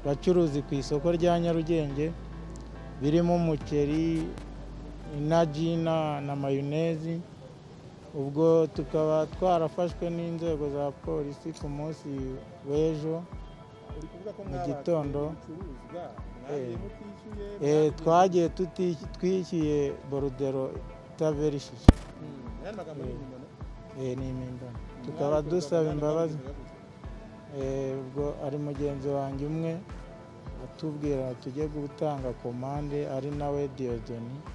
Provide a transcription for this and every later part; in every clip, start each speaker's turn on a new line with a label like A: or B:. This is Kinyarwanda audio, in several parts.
A: bacuruzi ku isoko rya Nyarugenge birimo umuceri, inajina na mayonezi, ubwo tukaba twarafashwe n'inzego za polisi ku munsi w'ejo
B: uri kuvuga ko
A: Mu
B: mwabazanye
A: gitondo.
B: ibicuruzwa mwagiye
A: Eh.
B: mutishyuye
A: Eh,
B: mwagiye-
A: twagiye tuti- twishyuye borudero itaberishije
B: Mm, ayandi magambo ni impimbano.
A: Eh, ni impimbano tukaba
B: Mwabikoze
A: dusaba
B: akagana
A: imbabazi
B: kamuhindura gutya.
A: Eh, ubwo ari mugenzi wanjye umwe atubwira tujye gutanga komande ari nawe diyodoni
B: Mm.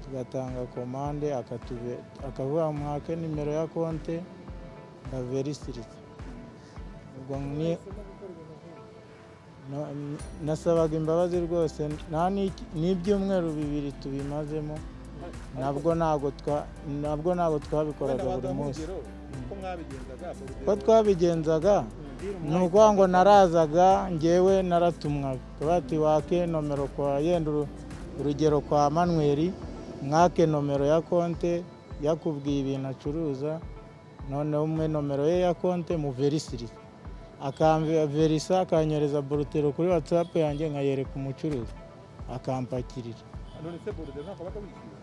A: tugatanga komande akatube- akavuga mwake nimero ya konte ndaverisiritse ubwo ni- no- n- nasabaga imbabazi rwose nta n'iki- n'ibyumweru bibiri tubimazemo nabwo ntabwo twa- nabwo ntabwo twabikoraga
B: Wenda
A: buri
B: wazamuha
A: munsi
B: urugero, uko mwabigenzaga, urugero.
A: uko twabigenzaga ni ukuvuga ngo narazaga ngewe naratumwaga bati wake nomero kwa yenda uru- urugero kwa manweri mwake nomero ya konte yakubwiye ibintu acuruza noneho umwe nomero ye ya konte muverisirize akamverisa akanyereza borutero kuri watsapu yanjye nkayereka umucuruzi akampakirira
B: None se borudero ntabwo wabaga wishyuye?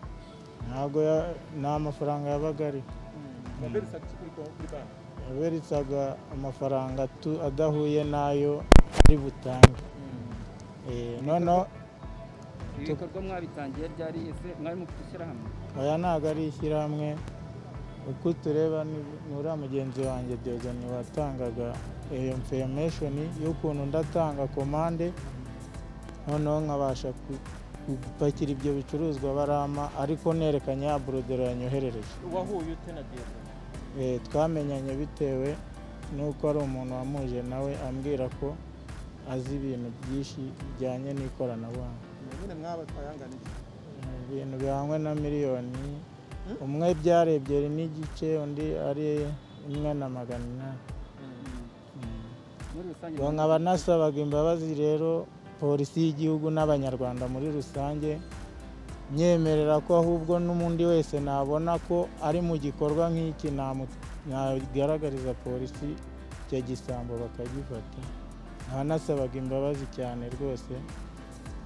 A: ntabwo ya- nta mafaranga yabaga ariho
B: Waberetse iki kuri konti, kuri banki?
A: yaberetsaga amafaranga tu- adahuye n'ayo ari butange Eh, noneho
C: ibi bikorwa mwabitangiye ryari ese mwari mufite ishyirahamwe
A: aya ntabwo ari ishyirahamwe uko tureba nura mugenzi wanjye Diogene watangaga iyo information y'ukuntu ndatanga komande noneho nkabasha ku- gupakira ibyo bicuruzwa barampa ariko nerekanye ya burodero yanyoherereje
B: wahuye ute na diyatoni
A: Eh, twamenyanye bitewe n'uko ari umuntu wamuje nawe ambwira ko azi ibintu byinshi bijyanye n'ikoranabuhanga
B: nyine mwabatwaye angana iki
A: ibintu bihangwe na miliyoni
B: Hmm?
A: umwe byari ebyiri n'igice undi ari imwe na magana inani Mm.
C: muri rusange
A: Ubwo nkaba nasabaga imbabazi rero polisi y'igihugu n'abanyarwanda muri rusange nyemerera ko ahubwo n'undi wese nabona ko ari mu gikorwa nk'iki namu- nagaragariza polisi icyo gisambo bakagifata nkaba nasabaga imbabazi cyane rwose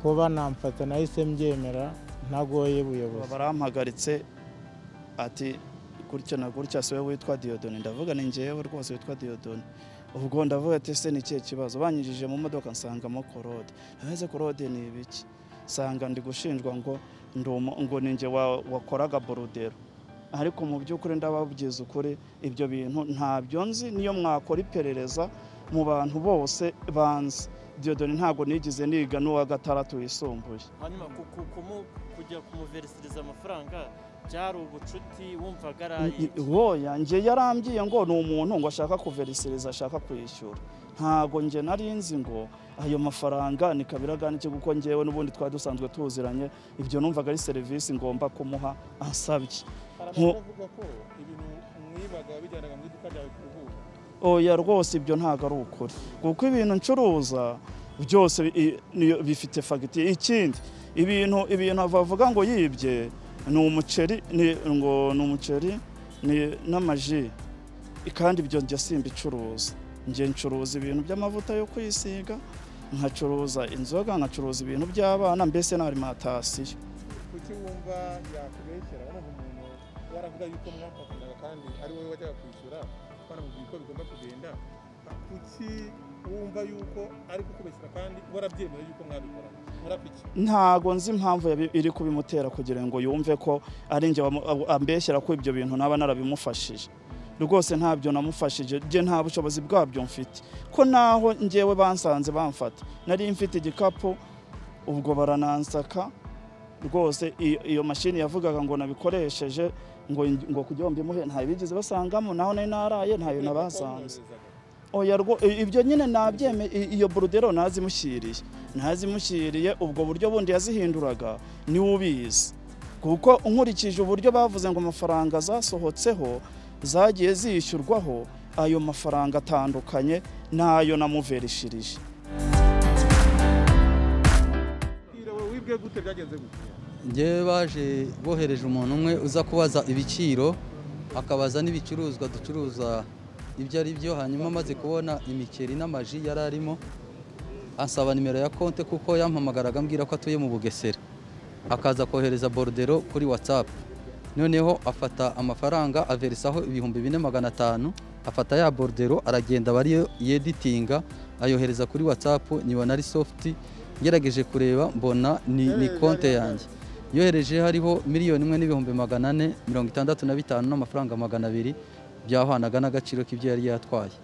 A: ko banamfata nahise mbyemera ntagoye ubuyobozi
D: barampagaritse ati gutya na gutya si wowe witwa diyodoni ndavuga ni ngewe rwose witwa diyodoni ubwo ndavuga ati ese ni ikihe kibazo banyinjije mu modoka nsangamo korode ntabwo korode ni ibiki nsanga ndi gushinjwa ngo ndi umu- ngo ni nge wa- wakoraga borudero ariko mu by'ukuri ndababwiza ukuri ibyo bintu ntabyo nzi niyo mwakora iperereza mu bantu bose banzi diyodoni ntabwo nigeze niga n'uwa gatandatu wisumbuye
E: hanyuma ku- ku- kumu- kujya kumuverisiriza amafaranga byari ubucuti wumvaga
D: I-
E: araye
D: i- woya nge yarambwiye ngo ni umuntu ngo ashaka kuverisiriza ashaka kwishyura ntago nge nari nzi ngo ayo mafaranga ni kabiraganiki kuko ngewe n'ubundi twari dusanzwe tuziranye ibyo numvaga ari serivisi ngomba kumuha ansabye
B: hari
D: Nko-
B: abavuga ko ibintu mwibaga wabijyanaga mu iduka ryawe kuruhura
D: oya rwose ibyo ntago ari ukuri kuko ibintu ncuruza byose bi- i- niyo- bifite fagitire ikindi ibintu ibintu bavuga ngo yibye ni umuceri ni- ngo ni umuceri ni- n'amaji kandi ibyo njya simbicuruza njye ncuruza ibintu by'amavuta yo kwisiga nkacuruza inzoga nkacuruza ibintu by'abana mbese na arimantasiyo
B: kuki wumva yakubeshyera urumva umuntu waravuga yuko mwafatanaga kandi ari wowe wajyaga kwishyura banamubwiye uko bigomba kugenda kuki wumva yuko ari kukubeshyera kandi warabyemera yuko mwabikora murapiki
D: ntago nzi impamvu yabi- iri kubimutera kugira ngo yumve ko ari njye wamu- abu- ambeshyera ko ibyo bintu naba narabimufashije rwose ntabyo namufashije njye nta bushobozi bwabyo mfite ko naho njyewe bansanze bamfata nari mfite igikapu ubwo baranansaka rwose i- iyo mashini yavugaga ngo nabikoresheje ngo ngo kugira ngo mbimuhe ntayo bigeze basangamo naho nari naraye ntayo nabasanze oya rwo i- ibyo nyine nabyeme i- iyo borudero ntazimushyiriye ntazimushyiriye ubwo buryo bundi yazihinduraga niwe ubizi kuko nkurikije uburyo bavuze ngo amafaranga zasohotseho zagiye zishyurwaho ayo mafaranga atandukanye n'ayo namuverishirije
B: irawe wibwe gute byagenze gutya
F: njyewe baje bohereje umuntu umwe uza kubaza ibiciro akabaza n'ibicuruzwa ducuruza ibyo ari byo hanyuma amaze kubona imiceri n'amaji yari arimo ansaba nimero ya konte kuko yampamagaraga ambwira ko atuye mu bugesera akaza kohereza borodero kuri whatsapp noneho afata amafaranga averisaho ibihumbi bine magana atanu afata ya borodero aragenda bari yeditinga ayohereza kuri whatsapp nyibona ari sofuti ngerageje kureba mbona ni, ni konte yanjye yohereje hariho miliyoni imwe n'ibihumbi magana ane mirongo itandatu na bitanu n'amafaranga magana abiri byahwanaga n'agaciro k'ibyo yari yatwaye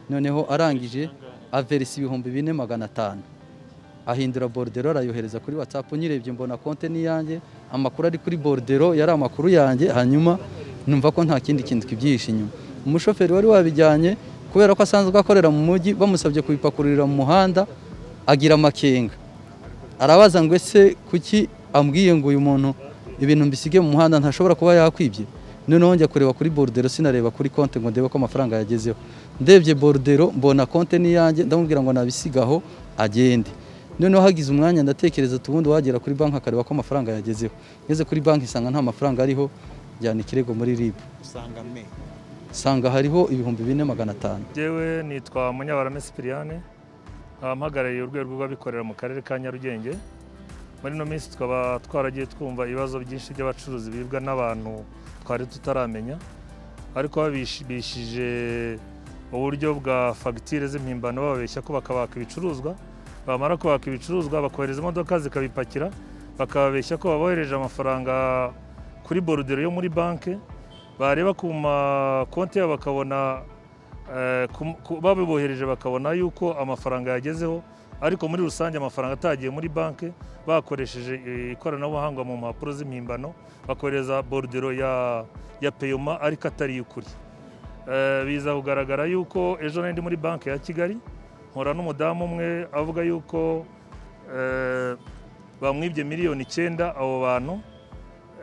F: noneho arangije averisa ibihumbi bine magana atanu ahindura borodero arayohereza kuri watsapu nyirebye mbona konte n'iyanjye amakuru ari kuri borodero yari amakuru yanjye hanyuma numva ko nta kindi kintu kibyihishe inyuma umushoferi wari wabijyanye kubera ko asanzwe akorera mu mujyi bamusabye kubipakururira mu muhanda agira amakenga arabaza ngo ese kuki ambwiye ngo uyu muntu ibintu mbisige mu muhanda ntashobora kuba yakwibye noneho njya kureba kuri borudero sinareba kuri konti ngo ndebe ko amafaranga yagezeho ndebye borudero mbona konti n'iyanjye ndamubwira ngo nabisigaho agende noneho hagize umwanya ndatekereza ubundi wagera kuri banki akareba ko amafaranga yagezeho ngeze kuri banki nsanga nta mafaranga ariho njyana ikirego muri ribu
B: usanga me
F: nsanga hariho ibihumbi bine magana atanu
G: Njyewe nitwa Munyabarame Sipiriyane nkaba mpagarariye urwego rw'abikorera mu karere ka Nyarugenge muri ino minsi tukaba twaragiye twumva ibibazo byinshi by'abacuruzi biribwa n'abantu twari tutaramenya ariko babishije uburyo bwa fagitire z'impimbano bababeshya ko bakabaka ibicuruzwa bamara kubaka ibicuruzwa bakohereza imodoka zikabipakira bakababeshya ko babohereje amafaranga kuri borudero yo muri banki bareba ku makonti yabo bakabona Eh, ku- ku- babibohereje bakabona yuko amafaranga yagezeho ariko muri rusange amafaranga atagiye muri banki bakoresheje eh, ikoranabuhanga mu mpapuro z'impimbano bakohereza borudero ya, ya peyoma ariko atari iy'ukuri Eh, biza kugaragara yuko ejo nari ndi muri banki ya kigali nkora n'umudamu umwe avuga yuko eh, bamwibye miliyoni icyenda abo bantu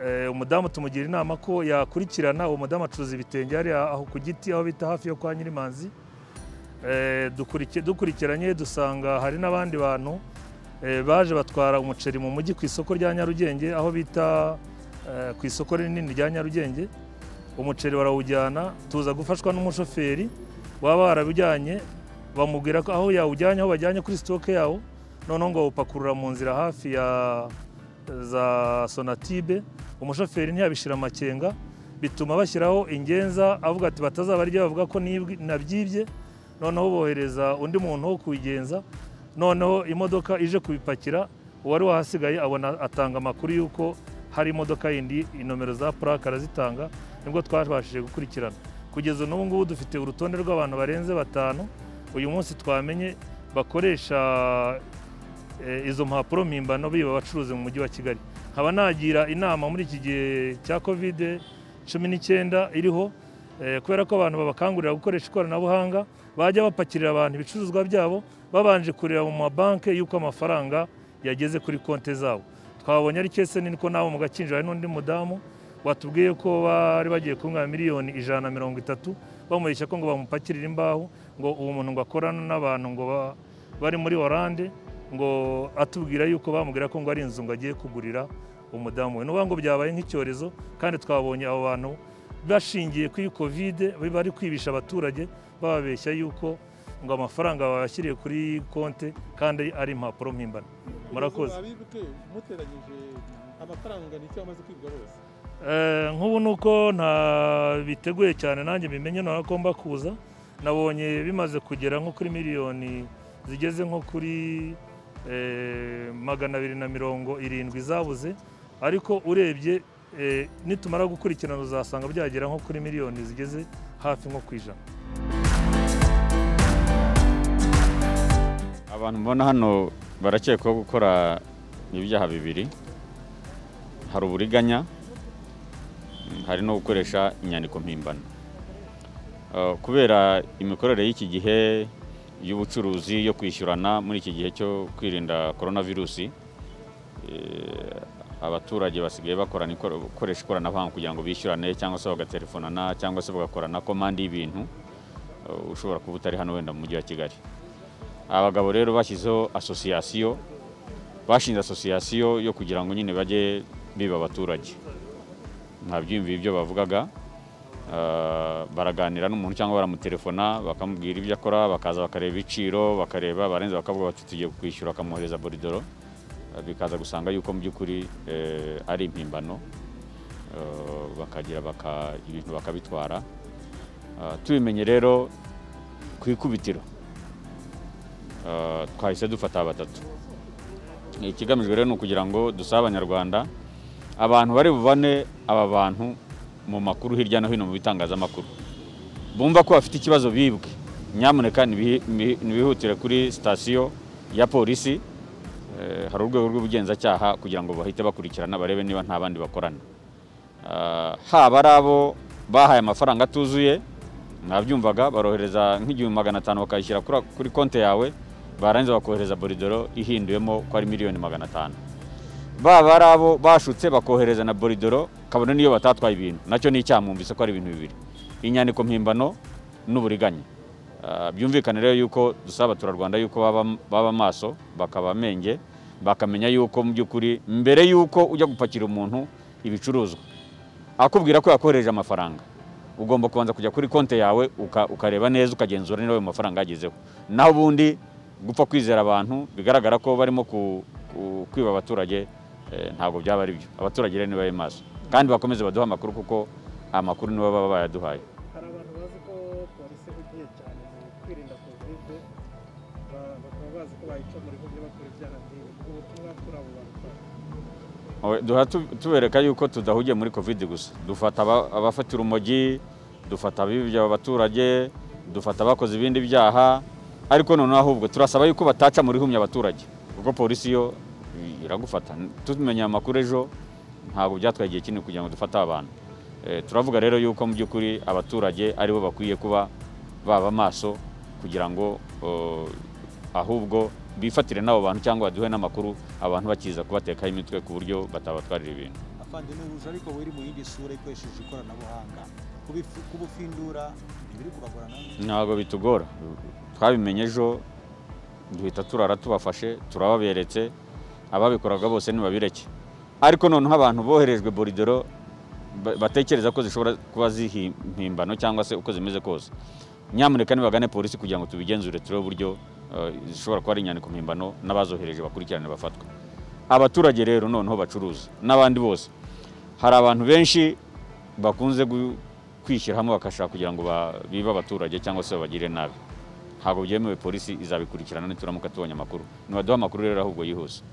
G: Eh, umudamu tumugira inama ko yakurikirana uwo mudamu acuruza ibitenge hariya aho ku giti aho bita hafi yo kwa nyirimanzi Eh, dukuriki- dukurikiranye dusanga hari n'abandi bantu eh, baje batwara umuceri mu mujyi ku isoko rya nyarugenge aho bita eh, ku isoko rinini rya nyarugenge umuceri barawujyana tuza gufashwa n'umushoferi waba warabijyanye bamubwira ko aho yawujyanye aho bajyanye kuri sitoke yawo noneho ngo bawupakurura mu nzira hafi ya za sonatibe umushoferi ntiyabishira amakenga bituma bashyiraho ingenza avuga ati batazabarya bavuga ko nibwi- nabyibye noneho bohereza undi muntu wo kubigenza noneho imodoka ije kubipakira uwari wahasigaye abona atanga amakuru y'uko hari imodoka yindi inomero za purake arazitanga nibwo twabashije gukurikirana kugeza n'ubu ngubu dufite urutonde rw'abantu barenze batanu uyu munsi twamenye bakoresha eh, izo mpapuro mpimbano biba abacuruzi mu mujyi wa kigali nkaba nagira inama muri iki gihe cya covid cumi n'icyenda iriho eh, kubera ko abantu babakangurira gukoresha ikoranabuhanga bajya bapakirira abantu ibicuruzwa byabo babanje kureba mu mabanki y'uko amafaranga yageze kuri konti zabo twabonye ari kese niko nabo mu gakinjiro hari n'undi mudamu watubwiye ko bari bagiye kumwa miliyoni ijana na mirongo itatu bamureshya ko ngo bamupakirire imbaho ngo uwo muntu ngo akorana n'abantu ngo ba- bari muri oranje ngo atubwira yuko bamubwira ko ngo ari inzu ngo agiye kugurira umudamu we n'uvuga ngo byabaye nk'icyorezo kandi twabonye abo bantu bashingiye kuri kovide bari kwibisha abaturage bababeshya yuko ngo amafaranga bayashyiriye kuri konte kandi ari impapuro mpimbano murakoze
B: abibwe muteranyije amafaranga nicyo amaze kwibwa bose
G: Eh, nk'ubu ni uko nta biteguye cyane nanjye bimenye ntabwo agomba kuza nabonye bimaze kugera nko kuri miliyoni zigeze nko kuri eh, magana abiri na mirongo irindwi zabuze ariko urebye eh, nitumara gukurikirana uzasanga byagera nko kuri miliyoni zigeze hafi nko ku ijana
H: abantu mbona hano barakekwaho gukora ibyaha bibiri hari uburiganya mm, hari no gukoresha inyandiko mpimbano Eh, kubera imikorere y'iki gihe y'ubucuruzi yo kwishyurana muri iki gihe cyo kwirinda korona virusi eh, abaturage basigaye bakorana ikora- gukoresha ikoranabuhanga kugira ngo bishyurane cyangwa se bagatelefonana cyangwa se bagakorana komande y'ibintu eh, ushobora kuba utari hano wenda mu mujyi wa kigali abagabo rero bashyizeho asosiyasiyo bashinze asosiyasiyo yo kugira ngo nyine bajye biba abaturage nta byiyumviro ibyo bavugaga Ah, baraganira n'umuntu cyangwa baramutelefona bakamubwira ibyo akora bakaza bakareba ibiciro bakareba barenza bakavuga bati tugiye kwishyura akamwohereza boridoro Ah, bikaza gusanga yuko mu by'ukuri eh, ari impimbano Ah, bakagira baka, ibintu bakabitwara Ah, tubimenye rero ku ikubitiro Ah, twahise dufata batatu ikigamijwe rero ni ukugira ngo dusabe abanyarwanda abantu bari buvane aba bantu mu makuru hirya no hino mu bitangazamakuru bumva ko bafite ikibazo bibwe nyamuneka nibihi- nibihi- nibihutire kuri sitasiyo ya polisi Eh, hari urwego rw'ubugenzacyaha kugira ngo bahite bakurikirana barebe niba nta bandi bakorana Ah, haba ari abo bahaye amafaranga atuzuye mwabyumvaga barohereza nk'igihumbi magana atanu bakayishyira kuri- kuri konti yawe barangiza bakohereza boridoro ihinduyemo ko ari miliyoni magana atanu baba ari abo bashutse bakohereza na boridoro kabone n'iyo batatwaye ibintu nacyo ni icyaha mwumvise ko ari ibintu bibiri inyandiko mpimbano n'uburiganya Ah, byumvikane rero yuko dusaba abaturarwanda yuko baba baba maso bakaba menge bakamenya yuko mu by'ukuri mbere yuko ujya gupakira umuntu ibicuruzwa akubwira ko yakohereje amafaranga ugomba kubanza kujya kuri konti yawe uka- ukareba neza ukagenzura niba ayo mafaranga yagezeho naho ubundi gupfa kwizera abantu bigaragara ko barimo ku- ku- kwiba abaturage eh, ntabwo byaba ari byo abaturage rero nibabe maso kandi bakomeze baduhe amakuru kuko amakuru nibo baba bayaduhaye
B: hari abantu bazi ko polisi ihugiye cyane mu kwirinda kovide ba- bakaba bazi ko bayica muri bumwe bakora ibyaha nk'ibi ubwo butumwa kuri abo bantu
H: Owe, duha tu- tubereka yuko tudahugiye muri covid gusa dufata aba- abafata urumogi dufata abibya abaturage dufata abakoze ibindi byaha ariko noneho ahubwo turasaba yuko bataca muri humya abaturage kuko polisi yo i- iragufata tumenya amakuru ejo ntabwo byatwaye igihe kinini kugira ngo dufate aba bantu Eh, turavuga rero yuko mu by'ukuri abaturage aribo bakwiye kuba baba maso kugira ngo eh, ahubwo bifatire n'abo bantu cyangwa baduhe n'amakuru abantu bakiza kubatekaho imitwe ku buryo batabatwarira ibintu
I: afande n'ubuje ariko wiri mu yindi sura ikoresheje ikoranabuhanga Kubifu- kubufindura ntibiri kubagora namwe
H: ntabwo bitugora twabimenye ejo duhita turara tubafashe turababeretse ababikoraga bose ntibabireke ariko noneho abantu boherejwe boridoro ba- batekereza ko zishobora kuba zihimpimbano cyangwa se uko zimeze kose nyamuneka nibagane polisi kugira ngo tubigenzure turebe uburyo eh, zishobora kuba ari inyandiko mpimbano n'abazohereje bakurikirane bafatwe abaturage rero noneho bacuruza n'abandi bose hari abantu benshi bakunze gu- kwishyira hamwe bagashaka kugira ngo ba- bibe abaturage cyangwa se babagire nabi ntabwo byemewe polisi izabikurikirana nituramuka tubonye amakuru nibaduhe amakuru rero ahubwo yihuse